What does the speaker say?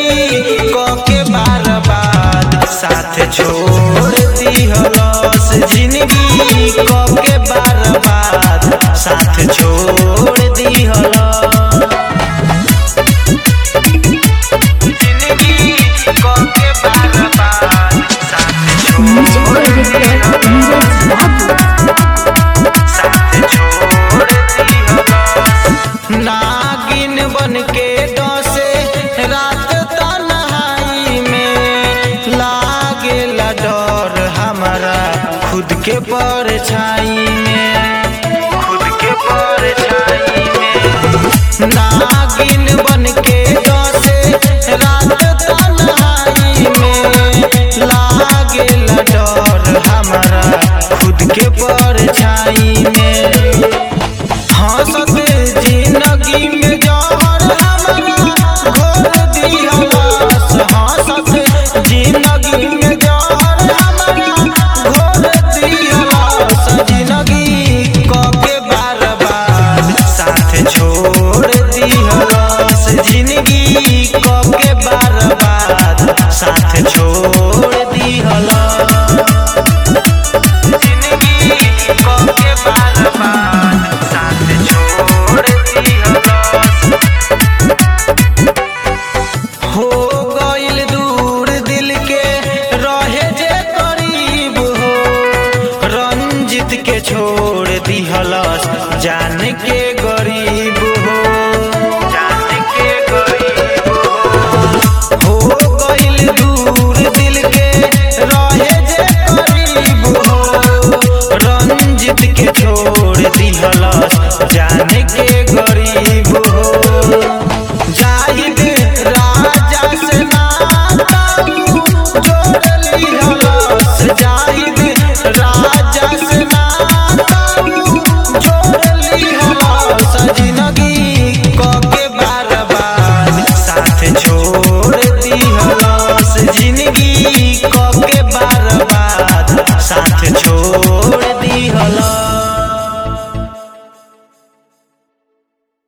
कके बार बाद साथ छोड़ दिहलस जिंदगी कके बार बाद साथ छोड़ दिहलस जिंदगी कके बार बाद साथ छोड़ म्यूजिक डायरेक्टर नीरज बाबू नागिन बन के डसे रात तन्हाई में लागे डर हमारा खुद के परछाई में खुद के परछाई में नागिन बन के